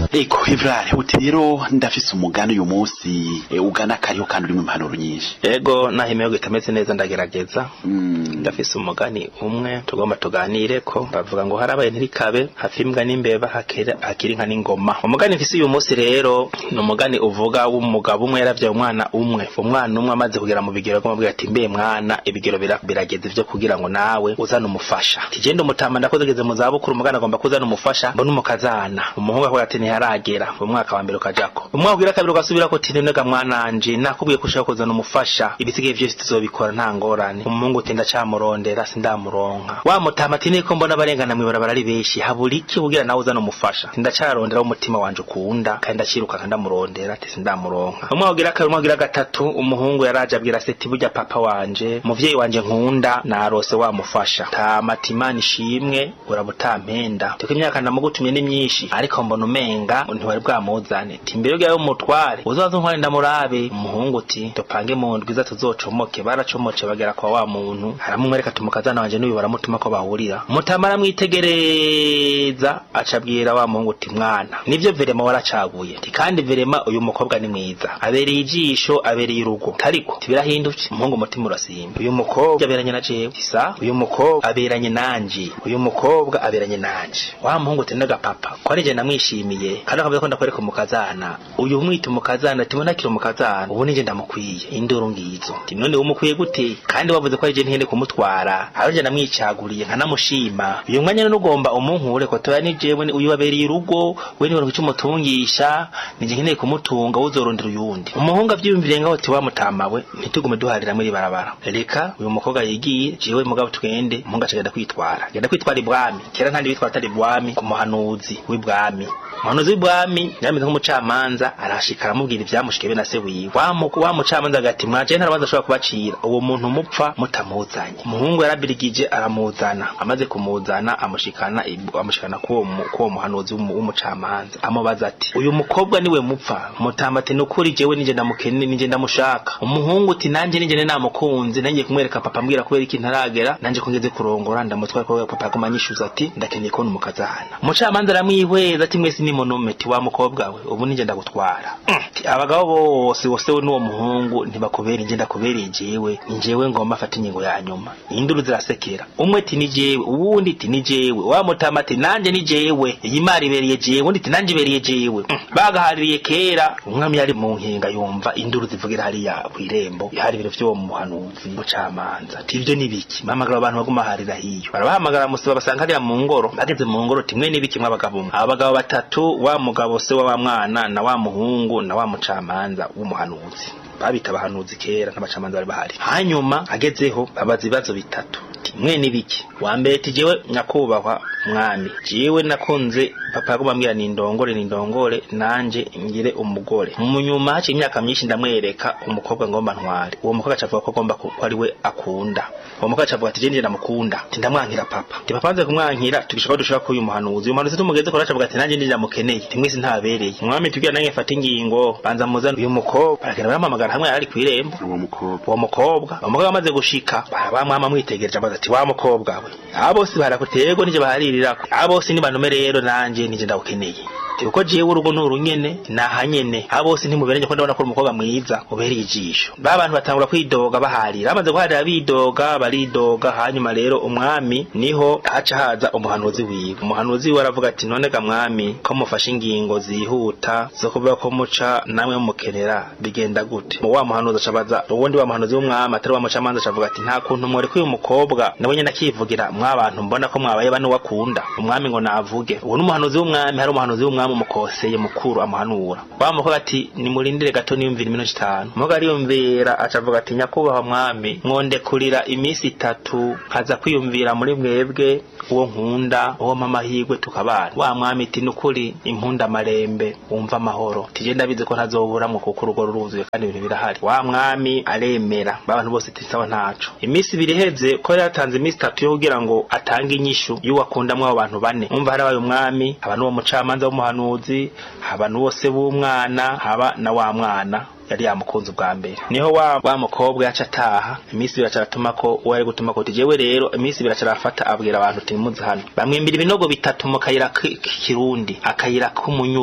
eko evrare uti rero ndafise umugani uyu munsi eh, ugana kariho kandi urimo impanuro nyinshi ego naho imihogo itameze neza ndagerageza Mm. ndafise umugani umwe tugomba tuganire ko bavuga ngo harabaye ntirikabe hafi imbwa n'imbeba hakiri hakiri inka n'ingoma umugani mfise uyu munsi rero ni umugani uvuga w'umugabo umwe yaravyaye umwana umwe umwana umwe amaze kugera mu bigero akamubwira ati mbe mwana ibigero bira- birageze vyo kugira ngo nawe uzane umufasha tijende umutama ndakoze geze mu zabukuru umugani agomba kuzana umufasha mbona umukazana umuhungu akavuga ati ntiharagera umwaka wa mbere ukajako umwaka ugira kabiri ugasubirako ati nonega mwananje nakubwiye ko ushaka kuzana umufasha ibisigaye vyose tuzobikora nta ngorane umuhungu uti ndacamurondera sindamuronka wa mutama ati niko mbona abarengana mw'ibarabara ari benshi habura iki kugira nawe uzana umufasha ndacarondera umutima wanje ukunda kandi ndaciruka kandi ndamurondera ati sindamuronka umwaka ugira kabiri umwaka ugira gatatu umuhungu yaraje abwira se ati burya papa wanje muvyeyi wanje nkunda narose wamufasha tama ati imana ishimwe urabutampenda tuko imyaka ndamugutumye ni myinshi ariko mbona umenga ntiwari bwamuzane ti mbere y'ayo mutware uzaze untware ndamurabe umuhungu uti dupange mu ndwi iza tuzocomoke baracomoce bagera kwa wa muntu aramumwereka ati umukazana wanje n'uyu baramutuma ko bahurira mutama aramwitegereza acabwira wa muhungu uti mwana nivyo verema waracaguye ti kandi verema uyu mukobwa ni mwiza abereye ijisho abereye urugo tariko tibirahindutse umuhungu umutima urasimba uyu mukobwa aberanye na jewe isa uyu mukobwa aberanye nanje uyu mukobwa aberanye nanje wa muhungu uti papa ko ari je namwishimiye kandi akavuga ko ndakwereka umukazana uyu mwita umukazana ati mbona akiri umukazana ubu nije ndamukwiye induru ngizo ti none umukwiye gute kandi wavuze ko ari je ntihende kumutwara ari je namwicaguriye nkanamushima uyu mwanya none ugomba umunkure ko toya ni jewe ni- uyu wabereye urugo we niwe icyo umutungisha nije nkeneye kumutunga uzorondera uyundi umuhungu avyiyumviriye ngaho ati wamutamawe ntitugume duharira muri barabara reka uyu mukobwa yigiye jewe mugabo tugende umuhungu acagenda kwitwara genda kwitwara ibwami kera ntandi bitwara atari ibwami ku muhanuzi w'ibwami umuhanuzi w'ibwami yarameze nk'umucamanza arashika aramubwira ivyamushike be na se wiwe wa mu- wa mucamanza agati mwaje ntarabanza ashobora kubacira uwo muntu mupfa mutamuzanye umuhungu yarabirigije aramuzana amaze kumuzana amushikana ibu- amushikana kuwo mu- kuwo muhanuzi w'umu- w'umucamanza amubaza ati uyu mukobwa niwe mupfa mutamba ati nukuri jewe nije ndamukene nije ndamushaka umuhungu uti nanje nije namukunze nangiye kumwereka papa ambwira kubera iki ntaragera nanje ko ngeze kurongora ndamutwara ko papa aguma anyishuza ati ndakeneye kubona umukazana umucamanza aramwihweza ati mwese ni monume ti wa mukobwa we ubu nije ndagutwara Mm, ti abagabo bose bose we n'uwo muhungu ntibakubera inje ndakubereye jewe ni jewe ngomba afata ingingo ya nyuma induru zirasekera umwe ti ni jewe uwundi ti ni jewe wa mutama ati nanje ni jewe iyi mari ibereye jewe undi ti nanje ibereye jewe Mm, bagahaririye kera umwami yari mu nkinga yumva induru zivugira hariya kw'irembo hari ibiro vy'uwo muhanuzi mucamanza ati ivyo ni biki bahamagara abantu baguma harira hiyo barabahamagara musiba basanga hariya mu ngoro bageze mu ngoro timwe ni biki mw'abagabo mwe abagabo batatu wa mugabo se wa wa mwana na wa muhungu na wa mucamanza w'umuhanuzi babita abahanuzi kera n'abacamanza bari bahari hanyuma agezeho abaza ibibazo bitatu ati mwe ni biki wa mbere ati jewe nyakubahwa mwami jewe nakunze papa yaguma ambwira nindongore nindongore nanje ngire umugore mu nyuma haciye imyaka myinshi ndamwereka umukobwa ngomba ntware uwo mukobwa acavuga ko agomba ku- ko ari we akunda uwo mukobwa acavuga ati je nje ndamukunda ati ndamwankira papa ati papa anze kumwankira tugishaka ko dushaka ko uyu muhanuzi uyu muhanuzi tumugeze kora acavuga ati nanje nje ndamukeneye ati mwese ntabereye umwami tubwira nange mfata ingingo banza muzana uyu mukobwa baragenda baramuhamagara hamwe yari kw'irembo uwo mukobwa uwo mukobwa uwo mukobwa amaze gushika barabamwama amwitegereje amaze ati wa mukobwa we aba bose barakuterwa nije baharirako aba bose ni bantume rero nanje nije ndawukeneye Ati, kuko jewe urugo ni urunyene naha nyene aba bose ntimuberanye ko ndabona ko uri umukobwa mwiza ubereye ijisho ba bantu batangura kwidoga baharira bamaze guharira bidoga baridoga hanyuma rero umwami niho haca haza umuhanuzi wiwe umuhanuzi wiwe aravuga ati none ga mwami ko mufashe ingingo zihuta zo kuvuga ko muca namwe mukenera bigenda gute mu wa muhanuzi acabaza uwundi wa muhanuzi w'umwami atari wa mucamanza acavuga ati nta kuntu mworeka uyu mukobwa nawe nyene akivugira mwabantu mbona ko mwabaye bane wakunda umwami ngo navuge uwo n'umuhanuzi w'umwami hari umuhanuzi w'umwami umukoseye mukuru amuhanura wa mukobwa ati nimurindire gato niyumvira iminota itanu umukobwa ariyumvira acavuga ati nyakubahwa mwami mwondekurira iminsi itatu nkaza kwiyumvira muri mwebwe uwo nkunda uwo mamahirwe tukabana wa mwami iti nukuri impunda marembe wumva amahoro tije ndabizi ko ntazoburamwo kuko urugo ruruzuye kandi ibintu birahari wa mwami aremera babantu bose iti sawa ntaco iminsi ibiri iheze ko yari yatanze iminsi itatu yo kugira ngo atange inyishu y'uwakundamwo abo bantu bane umva harabaye umwami haba n'uwo mucamanza w'umuhanuzi haba n'uwo se w'umwana haba na wa mwana yari yamukunze ubwa mbere niho wa, wa mukobwa yaca ataha iminsi ibiri acaratuma ko uwo yari gutuma ko jewe rero iminsi ibiri acarafata abwira abantu ati nimuze hano bamwimbira ibinogo bitatu mu kayira k- k'ikirundi akayira k'umunyuro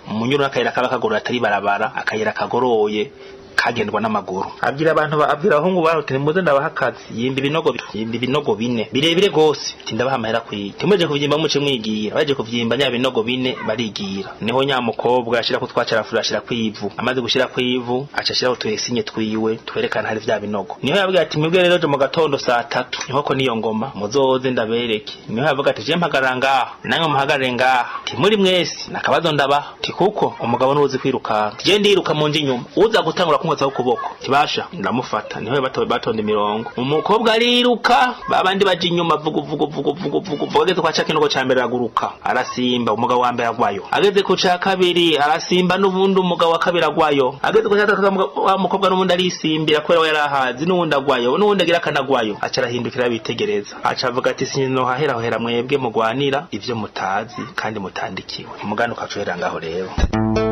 umunyuru n'akayira kaba kagoroye atari barabara akayira kagoroye kagendwa n'amaguru abwira abantu ba- abwira abahungu baho ati muze ndabaha akazi yimba ibinogo bi- yimba ibinogo bine birebire gose ati ndabaha amahera kwiye timuje kuvyimba muce mwigira baje kuvyimba nya binogo bine barigira niho nya mukobwa ashira ko twacarafura ashira kwivu amaze gushira kwivu aca ashiraho tuyesinye twiwe twerekana hari vya binogo niho yabwira ati mwebwe rero je mu gatondo saa tatu niho ko niyo ngoma muzoze ndabereke niho yavuga ati je mpagarara ngaha namwe muhagarare ngaha ti muri mwese nakabazo ndabaha ti kuko umugabo nuzi kwirukanka je ndiruka mu nje inyuma uza gutangura kunkotsaho ukuboko tibasha ndamufata niho bato batonda imirongo umukobwa ariruka babandi baje inyuma vugu vugu vugu vugu vugu vugu ageze kwa ca kinogo ca mbere araguruka arasimba umugabo wa mbere agwayo ageze ku ca kabiri arasimba n'ubundi umugabo wa kabiri agwayo ageze ku ca gatatu umugabo- wa mukobwa n'ubundi arisimbira kubera we yarahazi n'ubundi agwayo n'ubundi agira akanagwayo aca arahindukira bitegereza aca avuga ati sinohahera hera mwebwe mugwanira ivyo mutazi kandi mutandikiwe umugani ukaca uhera ngaho rero